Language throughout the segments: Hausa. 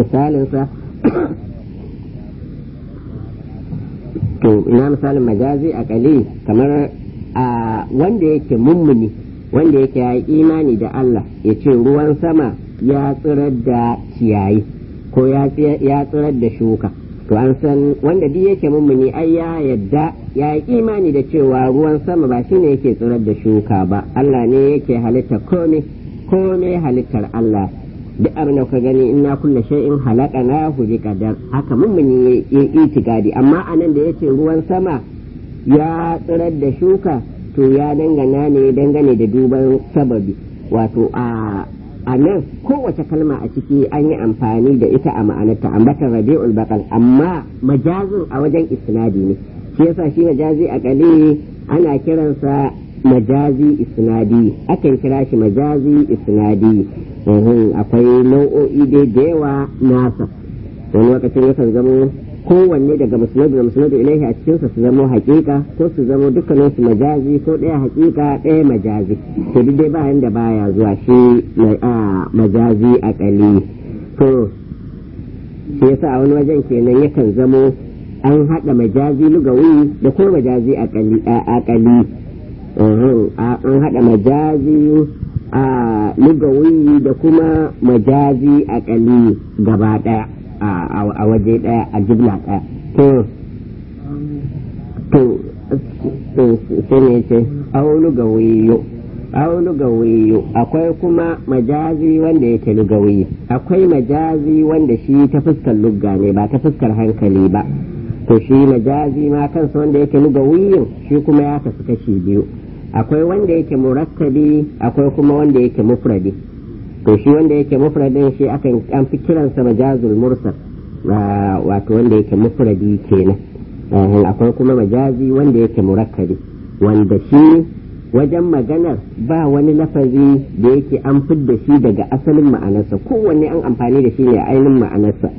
misalinsa to ina misalin majazi a kali kamar a wanda yake mummuni wanda yake ya imani da Allah ya ce ruwan sama ya tsirar da ciyayi ko ya tsirar da shuka to an san wanda duk yake mummuni ai ya yadda ya yi imani da cewa ruwan sama ba shine yake tsirar da shuka ba Allah ne yake halitta kome kome halittar Allah duk abin da ka gani inna kulla shay'in halaqana hu bi qadar haka mummuni ya itikadi amma anan da yace ruwan sama ya tsirar da shuka to ya dangana ne dangane da duban sababi wato a a nan kowace kalma a ciki an yi amfani da ita a ma'anarta ambatar rabi'ul baqal amma majazin a wajen isnadi ne shi yasa shi majazi a kali ana kiransa majazi isnadi akan kira shi majazi isnadi akwai nau'o'i dai da yawa nasa wani lokacin yakan zamo kowanne daga musnadu da musnadu ilaihi a cikinsa su zamo hakika ko su zamo dukkanin su majazi ko ɗaya hakika ɗaya majazi to duk dai ba da baya zuwa shi majazi a kali to shi yasa a wani wajen kenan yakan zamo an haɗa majazi lugawi da kuma majazi a kali an haɗa majazi a lugawi da kuma majazi a kali gaba ɗaya a waje ɗaya a jibla ɗaya to to sai ne ce aulu gawiyo aulu gawiyo akwai kuma majazi wanda yake lugawi akwai majazi wanda shi ta fuskar lugga ne ba ta fuskar hankali ba to shi majazi ma kansa wanda yake lugawiyin shi kuma ya tafi kashi biyu akwai wanda yake murakkabi akwai kuma wanda yake mufradi to shi wanda yake mufradin shi akan an fi kiransa majazul mursal wato wanda yake mufradi kenan akwai kuma majazi wanda yake murakkabi wanda shi wajen maganar ba wani lafazi da yake an fidda shi daga asalin ma'anarsa kowanne an amfani da shi ne a ainihin ma'anarsa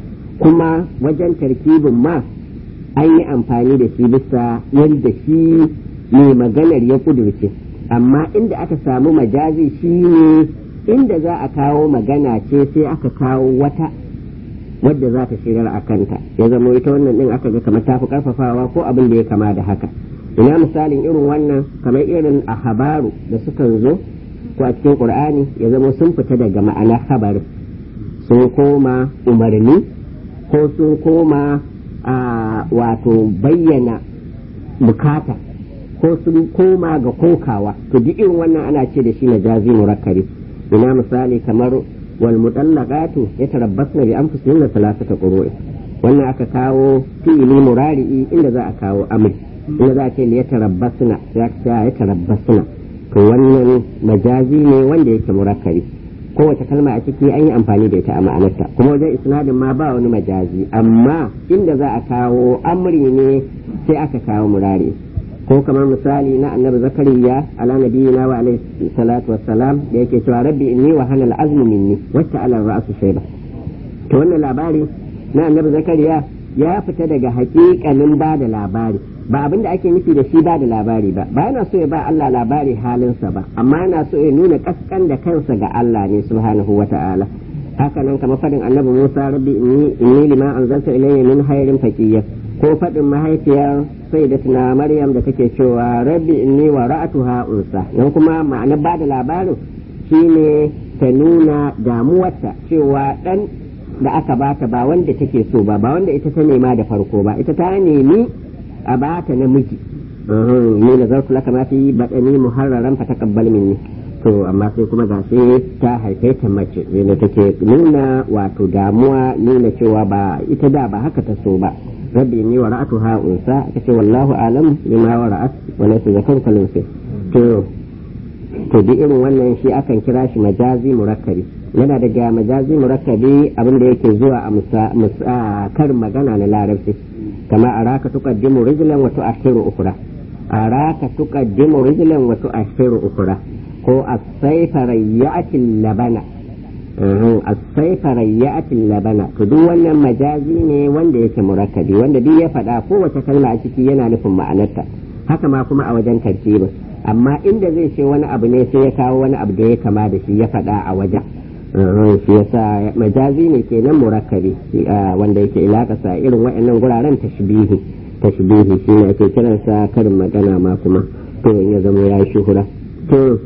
kuma wajen tarkibin ma an yi amfani da shi bisa yadda shi mai maganar ya kudurce amma inda aka samu majazi shi ne inda za a kawo magana ce sai aka kawo wata wadda za ta shirar a kanta ya zama ita wannan din aka ga kamar tafi karfafawa ko abin da ya kama da haka ina misalin irin wannan kamar irin a habaru da sukan zo ko a cikin qur'ani ya zama sun fita daga ma'anar habarin sun koma umarni ko sun koma a wato bayyana bukata ko sun koma ga kokawa to duk irin wannan ana ce da shi majazi murakkabi ina misali kamar wal mutallaqatu yatarabbasna bi anfusihinna thalathata qurui wannan aka kawo fi'ili murari'i inda za a kawo amri inda za a ce yatarabbasna ya ce yatarabbasna to wannan majazi ne wanda yake murakkabi kowace kalma a ciki an yi amfani da ita a ma'anarta kuma wajen isnadin ma ba wani majazi amma inda za a kawo amri ne sai aka kawo murari ko kamar misali na annabi zakariya ala nabiyina wa alaihi salatu wassalam da yake cewa rabbi inni wa hanal azmu minni wacce ala ra'su shayba to wannan labari na annabi zakariya ya fita daga hakikanin ba da labari ba abin da ake nufi da shi ba da labari ba ba yana so ya ba Allah labari halinsa ba amma yana so ya nuna kaskan da kansa ga Allah ne subhanahu wa ta'ala haka nan kamar fadin annabi Musa rabbi inni inni lima anzalta ilayya min khairin faqiyya ko fadin mahaifiyar sayyidatuna Maryam da take cewa rabbi inni wa ra'atuha unsa nan kuma ma'anar ba da labarin shine ta nuna damuwarta cewa dan da aka bata ba wanda take so ba ba wanda ita ta nema da farko ba ita ta nemi a bata namiji ni da zarku laka ma fi badani muharraran fa taqabbal minni to amma sai kuma ga sai ta haife ta mace ne take nuna wato damuwa nuna cewa ba ita da ba haka ta so ba rabbi ni wa ra'atuha unsa kace wallahu alam bima wa ra'at wa laysa zakar kalun sai to to duk irin wannan shi akan kira shi majazi murakkabi yana daga majazi murakkabi abin da yake zuwa a kar magana na larabci kama araka tuqaddimu rijlan wa tu'akhiru ukhra araka tuqaddimu rijlan wa tu'akhiru ukhra ko as-sayfa rayyatil labana as-sayfa rayyatil labana to duk wannan majazi ne wanda yake murakkabi wanda duk ya faɗa kowace kalma a ciki yana nufin ma'anarta haka ma kuma a wajen tartibin amma inda zai ce wani abu ne sai ya kawo wani abu da ya kama da shi ya faɗa a wajen shi yasa majazi ne kenan murakkabi wanda yake ilakasa irin waɗannan guraren tashbihi tashbihi shi ne ake kiransa karin magana ma kuma to in ya zama ya shuhura to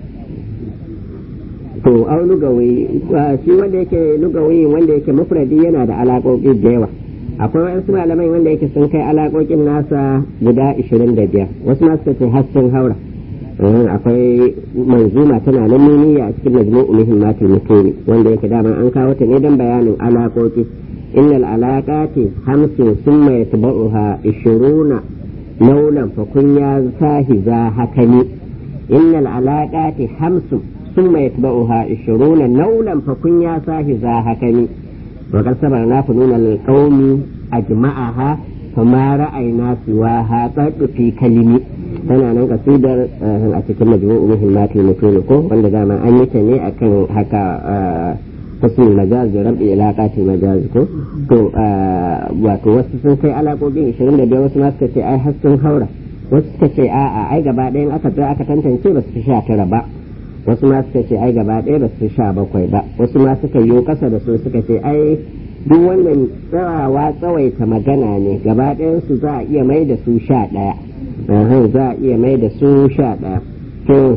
to au lugawi shi wanda yake lugawi wanda yake mufradi yana da alaƙoƙi da yawa akwai wasu malamai wanda yake sun kai alaƙoƙin nasa guda 25 wasu ma suka ce har sun haura akwai manzuma tana nan nuniya a cikin majmu'u muhimmatul mutuni wanda yake dama an kawo ta ne dan bayanin alaƙoƙi innal alaqati hamsin summa yatba'uha 20 naulan fa kun ya sahiza hakani innal alaqati hamsin ثم يتبعها عشرون نولا فكن يا صاحبا هكني وقد صبرنا فنون القوم أجمعها فما رأينا سواها قد في كلمة tana nan kasidar a cikin majmu'u muhimmatul mutun ko wanda dama an yi ta ne akan haka husnul majaz da rabbi ilaqatil majaz ko to wato wasu sun kai alaƙoƙin 25 wasu ma suka ce ai har sun haura wasu suka ce a'a ai gaba ɗayan aka tsaya aka tantance ba su sha tara ba wasu ma suka ce ai gaba ɗaya ba su sha bakwai ba wasu ma suka yi ƙasa da su suka ce ai duk wannan tsawawa tsawaita magana ne gaba ɗayan su za a iya mai da su sha ɗaya za a iya mai da su sha ɗaya to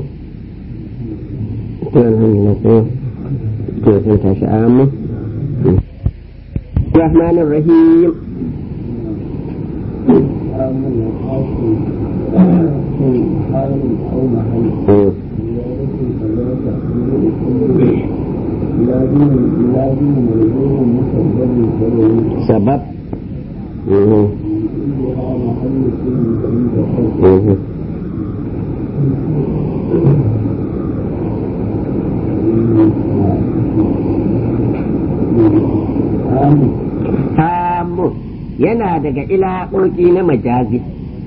to sun tashi amma الرحمن الرحيم سبب Hamu yana daga ilaƙoƙi na majazi.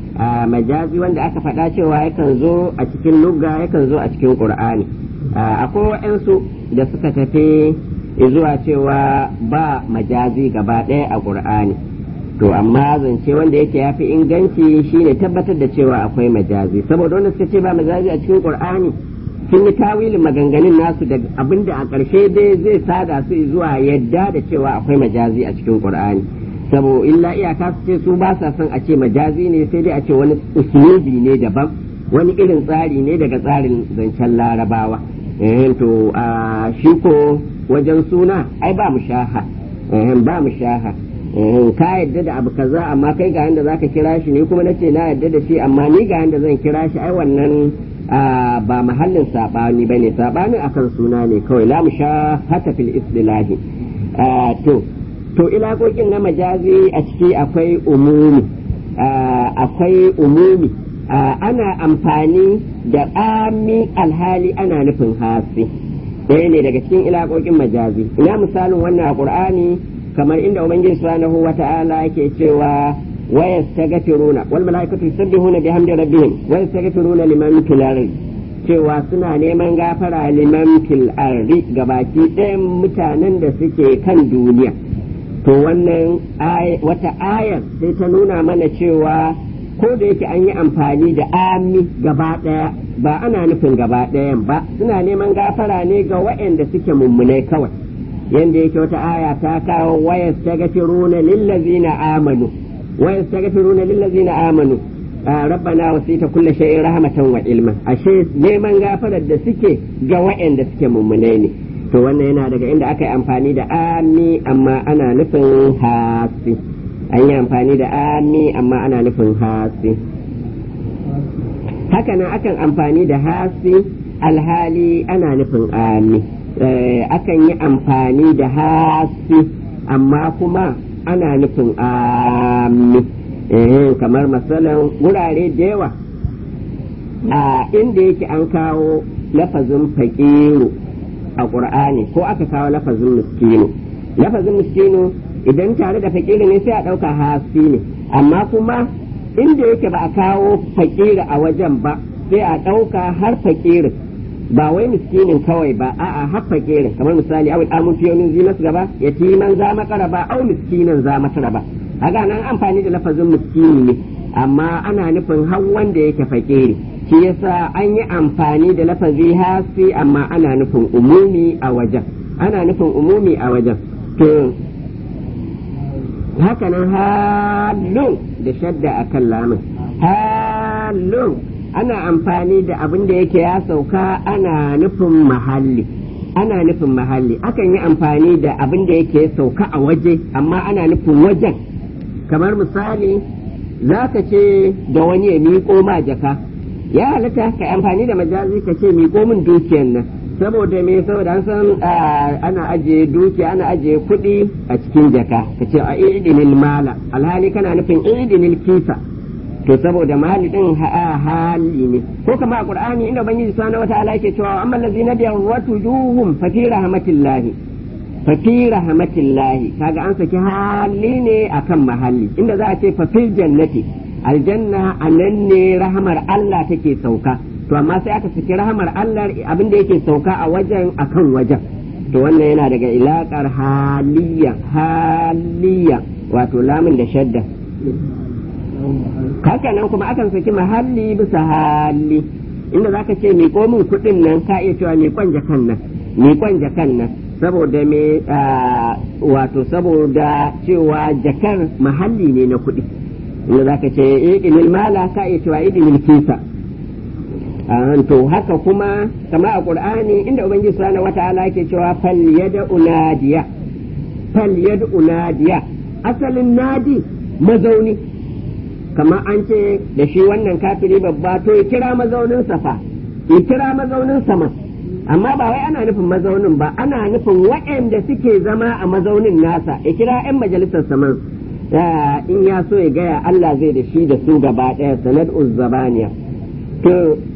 majazi wanda aka faɗa cewa yakan zo a cikin lugga yakan zo a cikin ƙur'ani akwai waɗansu da suka tafi zuwa cewa ba majazi gaba ɗaya a ƙur'ani to amma zance wanda yake ya fi inganci shine tabbatar da cewa akwai majazi saboda wanda suka ce ba majazi a cikin ƙur'ani sun yi tawilin maganganun nasu da abinda a ƙarshe dai zai sada su zuwa yadda da cewa akwai majazi a cikin ƙur'ani sabo illa iyaka su ce su ba sa son a ce majazi ne sai dai a ce wani usulubi ne daban wani irin tsari ne daga tsarin zancen larabawa eh to a shi ko wajen suna ai ba mu shaha eh ba mu shaha eh ka yadda da abu kaza amma kai ga yanda zaka kira shi ne kuma nace na yadda da shi amma ni ga yanda zan kira shi ai wannan ba mahallin sabani bane sabani akan suna ne kawai la mu hata fil istilahi to to ilaƙoƙin na majazi a ciki akwai umumi akwai umumi ana amfani da ami alhali ana nufin hasi ɗaya ne daga cikin ilaƙoƙin majazi ina misalin wannan a ƙur'ani kamar inda ubangiji subhanahu wata'ala yake cewa wa yastaghfiruna wal malaikatu yusabbihuna bihamdi rabbihim wa yastaghfiruna liman fil ardi cewa suna neman gafara liman fil ardi gabaki ɗayan mutanen da suke kan duniya to wannan wata ayar sai ta nuna mana cewa ko da yake an yi amfani da ami gaba ɗaya ba ana nufin gaba ɗayan ba suna neman gafara ne ga waɗanda suke mummunai kawai yanda yake wata aya ta kawo wayas ta gafiruna lillazina amanu wayas ta gafiruna lillazina amanu rabbana wasita kulla shay'in rahmatan wa ilma ashe neman gafarar da suke ga waɗanda suke mummunai ne to wannan yana daga inda aka yi amfani da ami amma ana nufin hasi an yi amfani da ami amma ana nufin hasi hakanan akan amfani da hasi alhali ana nufin ami akan yi amfani da hasi amma kuma ana nufin ami kamar masalan wurare da yawa a inda yake an kawo lafazin faƙiru a ƙur'ani ko aka kawo lafazin miskinu lafazin miskinu idan tare da fakiri ne sai a ɗauka hasi ne amma kuma inda yake ba a kawo fakiri a wajen ba sai a ɗauka har fakirin ba wai miskinin kawai ba a'a har fakirin kamar misali awil amun fiyonin zinas gaba yatiman za makara ba au miskinan za matara ba haga nan amfani da lafazin miskini ne amma ana nufin har wanda yake fakiri shi yasa an yi amfani da lafazi hasi amma ana nufin umumi a wajen ana nufin umumi a wajen to hakanan halun da shadda a kan lamun halun ana amfani da abin da yake ya sauka ana nufin mahalli ana nufin mahalli akan yi amfani da abin da yake sauka a waje amma ana nufin wajen kamar misali za ka ce da wani ya miƙo ma jaka ya halatta ka amfani da majazi ka ce miƙo min dukiyan nan saboda me saboda an san ana ajiye dukiya ana ajiye kuɗi a cikin jaka ka ce a idinil mala alhali kana nufin idinil kisa to saboda mali din hali ne ko kama a qur'ani inda ubangiji subhanahu wataala yake cewa amma allazina biyawwatu juhum fa fi rahmatillahi fa fi rahmatillahi kaga an saki hali ne akan mahalli inda za a ce fa fil jannati aljanna anan ne rahmar Allah take sauka to amma sai aka saki rahmar Allah abin da yake sauka a wajen akan wajen to wannan yana daga ilakar haliya haliya wato lamun da shadda haka nan kuma akan saki mahalli bisa hali inda zaka ce miƙo min kuɗin nan ka iya cewa miƙon jakan nan miƙon jakan nan saboda me wato saboda cewa jakar mahalli ne na kuɗi inda zaka ce idinil mala ka iya cewa idinil kisa to haka kuma kama a qur'ani inda ubangiji subhanahu wata'ala yake cewa fal yad'u nadiya fal yad'u nadiya asalin nadi mazauni kamar an ce da shi wannan kafiri babba to ya kira mazaunin safa ya kira mazaunin sama amma ba wai ana nufin mazaunin ba ana nufin waɗanda suke zama a mazaunin nasa ya kira 'yan majalisar saman in ya so ya gaya Allah zai da shi da su gaba ɗaya sanad uzzabaniya to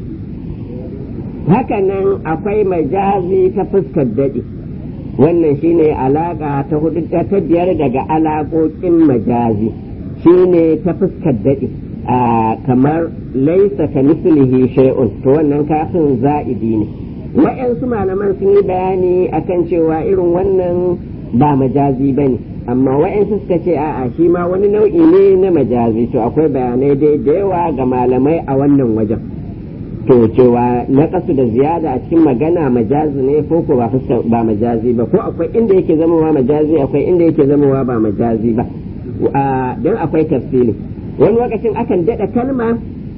haka nan akwai majazi ta fuskar daɗi wannan shine alaƙa ta hudu ta biyar daga alaƙoƙin majazi shine ta fuskar daɗi kamar laisa ka mislihi shay'un to wannan kafin za'idi ne wa'yansu malaman sun yi bayani akan cewa irin wannan ba majazi ba ne amma wa'yansu suka ce a'a shi ma wani nau'i ne na majazi to akwai bayanai dai da yawa ga malamai a wannan wajen to cewa na kasu da ziyada a cikin magana majazi ne ko ko ba ba majazi ba ko akwai inda yake zamowa majazi akwai inda yake zamowa ba majazi ba don akwai tafsiri wani lokacin akan daɗa kalma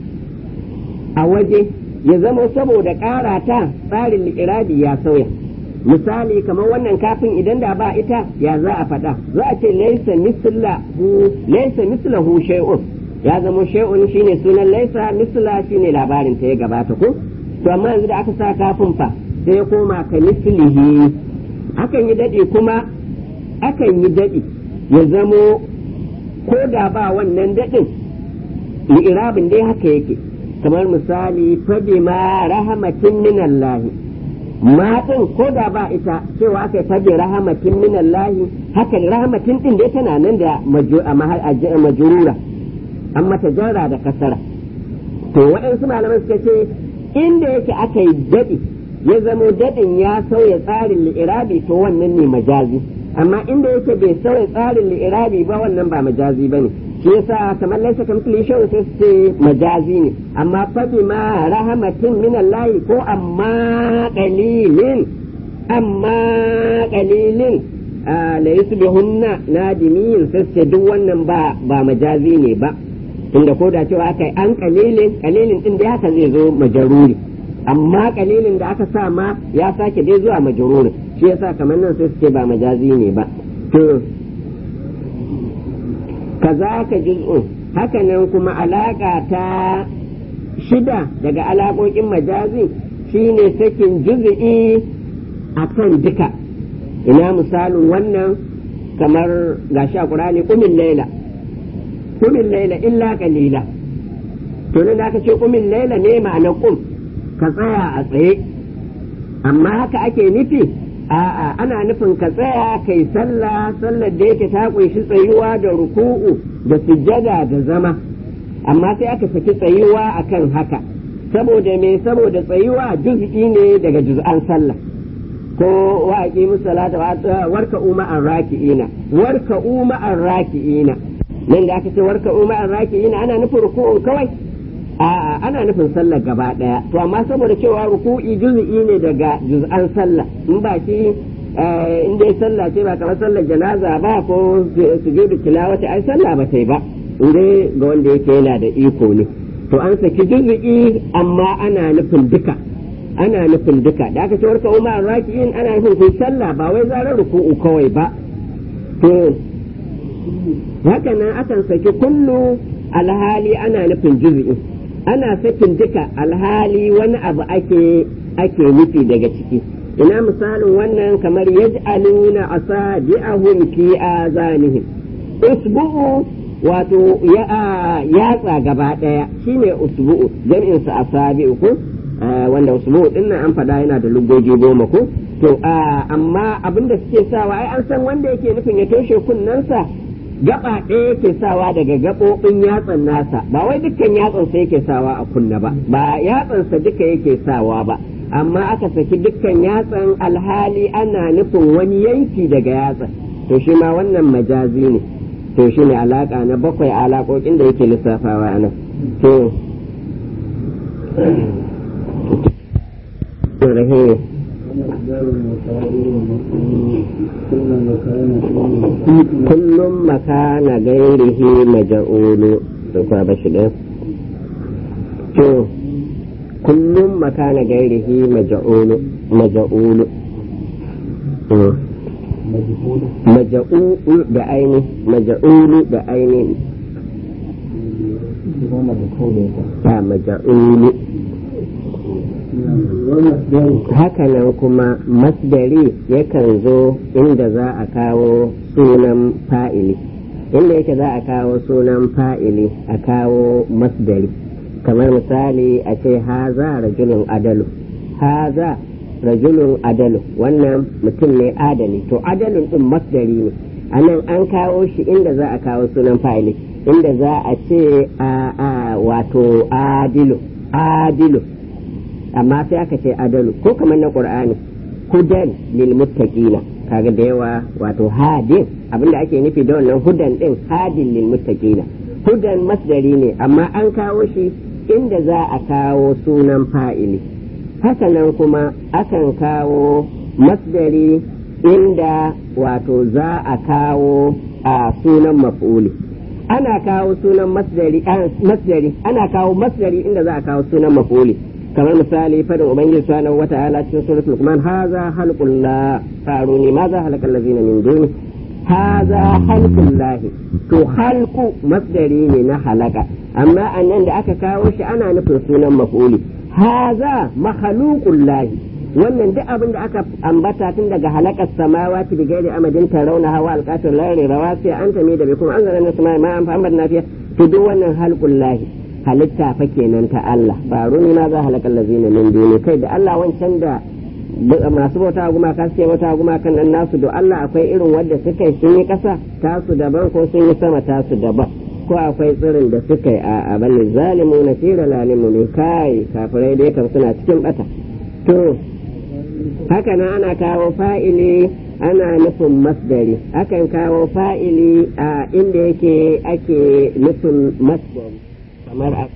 a waje ya zama saboda ƙara ta tsarin liƙirabi ya sauya misali kamar wannan kafin idan da ba ita ya za a faɗa za a ce laisa mislahu laisa mislahu shay'un ya zama shay'un shine sunan laisa misla shine labarin ta ya gabata ko to amma yanzu da aka sa kafin fa sai ya koma ka mislihi akan yi dadi kuma akan yi dadi ya zamo ko da ba wannan dadin li'irabin dai haka yake kamar misali fabi ma rahamatin minallahi ma din ko da ba ita cewa aka yi fabi rahamatin minallahi haka rahamatin din dai tana nan da majurura an mata jarra da kasara to waɗansu malaman suka ce inda yake aka yi daɗi ya zamo daɗin ya sauya tsarin li'irabi to wannan ne majazi amma inda yake bai sauya tsarin li'irabi ba wannan ba majazi ba ne shi yasa kamar laisa kamfili shawar sai su ce majazi ne amma fabi ma rahamatin min Allah ko amma qalilin amma qalilin la yusbihunna nadimin sai su ce duk wannan ba ba majazi ne ba tunda ko da cewa aka yi an kalilin kalilin din da haka zai zo majaruri amma kalilin da aka sa ma ya sake dai zuwa majaruri shi yasa kamar nan sai su ce ba majazi ne ba to kaza ka juz'un haka nan kuma alaka ta shida daga alaƙoƙin majazi shine sakin juz'i akan duka ina misalin wannan kamar gashi a ƙurani kumin laila kumin laila illa kalila to nan da aka ce kumin laila ne ma'ana kum ka tsaya a tsaye amma haka ake nufi a'a ana nufin ka tsaya kai sallah sallar da yake ta kunshi tsayuwa da ruku'u da sujjada da zama amma sai aka saki tsayuwa akan haka saboda me saboda tsayuwa juz'i ne daga juz'an sallah ko wa aqimu salata warka umma raki'ina warka umma raki'ina nan da aka ce warka umma raki'ina ana nufin ruku'un kawai a'a ana nufin sallar gaba daya to amma saboda cewa ruku'i juz'i ne daga juz'an sallah in ba shi in dai sallah ce ba kamar sallar janaza ba ko sujudu tilawati ai sallah ba ta yi ba in dai ga wanda yake yana da iko ne to an saki juz'i amma ana nufin duka ana nufin duka da aka ce warka umar raki'in ana nufin kun sallah ba wai zarar ruku'u kawai ba to haka nan akan saki kullu alhali ana nufin juz'i ana sakin duka alhali wani abu ake ake nufi daga ciki ina misalin wannan kamar yaj'aluna asabi'ahum fi azanihim usbu'u wato ya yatsa gaba daya shine usbu'u jam'in sa asabi'u ko wanda usbu'u din nan an fada yana da lugoji goma ko to amma abinda suke sawa ai an san wanda yake nufin ya toshe kunnensa gaba ɗaya yake sawa daga gaɓoɓin yatsan nasa ba wai dukkan yatsansa yake sawa a kunna ba ba yatsansa duka yake sawa ba amma aka saki dukkan yatsan alhali ana nufin wani yanki daga yatsan to shi ma wannan majazi ne to shi ne alaka na bakwai alaƙoƙin da yake lissafawa a nan to kullum makana gairihi maja'ulu da kuma bashi ɗin to kullum makana gairihi maja'ulu maja'ulu maja'ulu da aini maja'ulu da aini ba maja'ulu hakanan kuma masdari yakan zo inda za a kawo sunan fa'ili inda yake za a kawo sunan fa'ili a kawo masdari kamar misali a ce haza rajulun adalu haza rajulun adalu wannan mutum ne adali to adalun din masdari ne a nan an kawo shi inda za a kawo sunan fa'ili inda za a ce a wato adilu adilu amma sai aka ce adalu ko kamar na qur'ani hudan lil muttaqina kaga da yawa wato hadin abinda ake nufi da wannan hudan din hadin lil muttaqina hudan masdari ne amma an kawo shi inda za a kawo sunan fa'ili hakanan kuma akan kawo masdari inda wato za a kawo a sunan maf'uli ana kawo sunan masdari masdari ana kawo masdari inda za a kawo sunan maf'uli kamar misali fadin ubangiji subhanahu wata'ala cikin suratul luqman haza halqul la faruni ma za halakal ladzina min duni haza halqul lahi to halqu masdari ne na halaka amma annan da aka kawo shi ana nufin sunan maf'uli haza makhluqul lahi wannan duk abin da aka ambata tun daga halakar samawati bi gairi amadin tarawna hawa alqatul lari rawasi anta mi da bikum anzalna samai ma an fa na fiya to duk wannan halqul lahi halitta fa kenan ta Allah ba runi ma za halakal lazina min duni kai da Allah wancan da masu bauta gumaka suke bauta gumakan nan nasu da Allah akwai irin wadda suka yi sun yi kasa tasu daban ko sun yi sama tasu daban ko akwai tsirin da suka yi a abin zalimu na fira lalimu ne kai kafirai dai kan suna cikin bata to haka nan ana kawo fa'ili ana nufin masdari akan kawo fa'ili a inda yake ake nufin masdari kamar a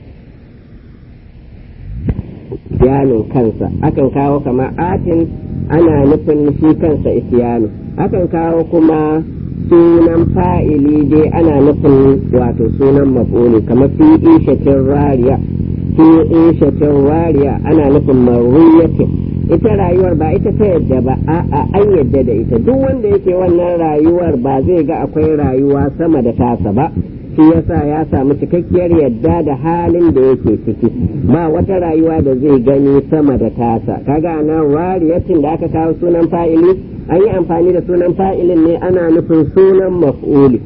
isyanin kansa akan kawo kamar atin ana nufin shi kansa isyanu akan kawo kuma sunan fa'ili dai ana nufin wato sunan maf'uli kamar fi ishatin rariya fi ishatin rariya ana nufin marwiyatin ita rayuwar ba ita ta yadda ba a'a an yadda da ita duk wanda yake wannan rayuwar ba zai ga akwai rayuwa sama da tasa ba shi yasa ya samu cikakkiyar yadda da halin da yake ciki ba wata rayuwa da zai gani sama da tasa kaga nan rariyatin da aka kawo sunan fa'ili an yi amfani da sunan fa'ilin ne ana nufin sunan maf'uli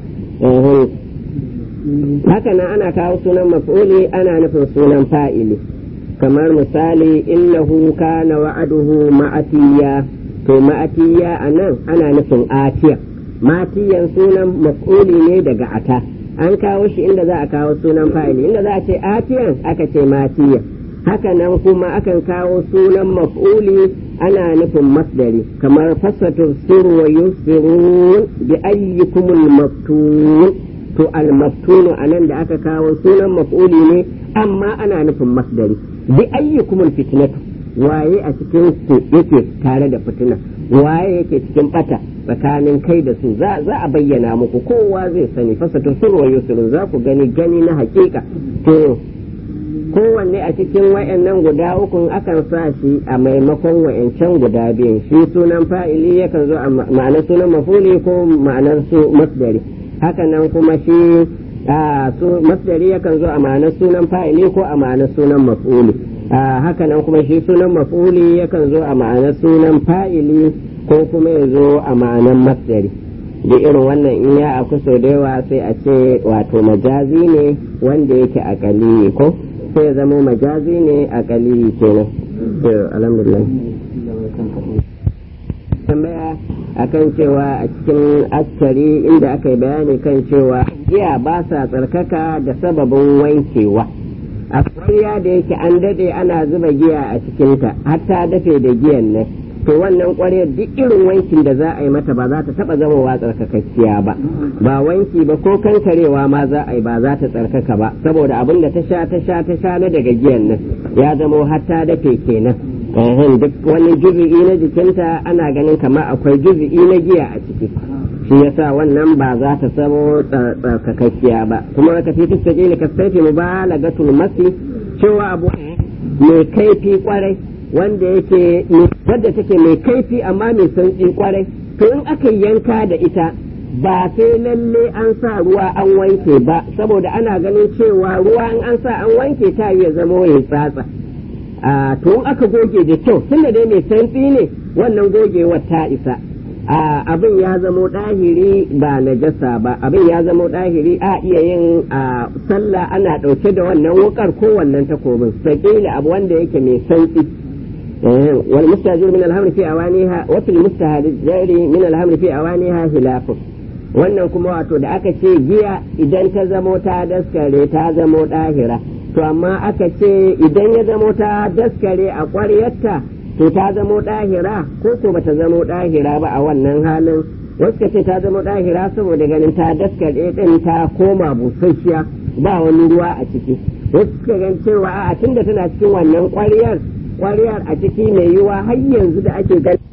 haka nan ana kawo sunan maf'uli ana nufin sunan fa'ili kamar misali innahu kana wa'aduhu ma'atiya to ma'atiya a nan ana nufin atiya matiyan sunan maf'uli ne daga ata an kawo shi inda za a kawo sunan fa'ili inda za a ce atiyan aka ce matiya haka nan kuma akan kawo sunan maf'uli ana nufin masdari kamar fasatu sirru wa yusirun bi ayyukumul maftun to al maftunu anan da aka kawo sunan maf'uli ne amma ana nufin masdari bi ayyukumul fitnatu waye a cikin ku yake tare da fitina waye yake cikin bata tsakanin kai da su za a bayyana muku kowa zai sani fasatu surwa yusrun za ku gani gani na hakika to kowanne a cikin wayannan guda uku akan sa shi a maimakon wayancan guda biyun shi sunan fa'ili yakan zo a ma'anar sunan mafuli ko ma'anar su masdari haka nan kuma shi masdari yakan zo a ma'anar sunan fa'ili ko a ma'anar sunan mafuli haka nan kuma shi sunan mafuli yakan zo a ma'anar sunan fa'ili ko kuma ya zo a ma'anar masdari da irin wannan in ya aku sau da yawa sai a ce wato majazi ne wanda yake akali ko sai ya zama majazi ne akali kenan alhamdulillah tambaya akan cewa a cikin askari inda aka yi bayani kan cewa giya ba sa tsarkaka da sababin wankewa a kwariya da yake an dade ana zuba giya a cikinta har ta dafe da giyan nan to wannan ƙwaryar duk irin wankin da za a yi mata ba za ta taɓa zamowa tsarkakakkiya ba ba wanki ba ko kankarewa ma za a yi ba za ta tsarkaka ba saboda abin da ta sha ta sha ta sha na daga giyan nan ya zamo har ta dafe kenan ehem duk wani juzu'i na jikinta ana ganin kamar akwai juzu'i na giya a ciki shi yasa wannan ba za ta samo tsarkakakkiya ba kuma aka fi fista ƙila ka saifi mubalagatul masi cewa abu mai kaifi kwarai wanda yake wadda take mai kaifi amma mai santsi kwarai to in aka yanka da ita ba sai lalle an sa ruwa an wanke ba saboda ana ganin cewa ruwa in an sa an wanke ta iya zama ya tsatsa a to in aka goge da kyau tunda dai mai santsi ne wannan gogewar ta isa abin ya zamo ɗahiri ba najasa ba abin ya zamo ɗahiri a iya yin sallah ana ɗauke da wannan wukar ko wannan takobin sakila abu wanda yake mai santsi والمستهجر من الهمر في أوانيها وفي المستهجر من الهمر في أوانيها خلاف wannan kuma wato da aka ce giya idan ta zamo ta daskare ta zamo ɗahira to amma aka ce idan ya zamo ta daskare a ƙwaryarta to ta zamo ɗahira ko ko bata zamo ɗahira ba a wannan halin wasu ka ce ta zamo ɗahira saboda ganin ta daskare ɗin ta koma busasshiya ba wani ruwa a ciki wasu ka gan cewa a tunda tana cikin wannan ƙwaryar kwariyar a ciki mai yiwa har yanzu da ake gani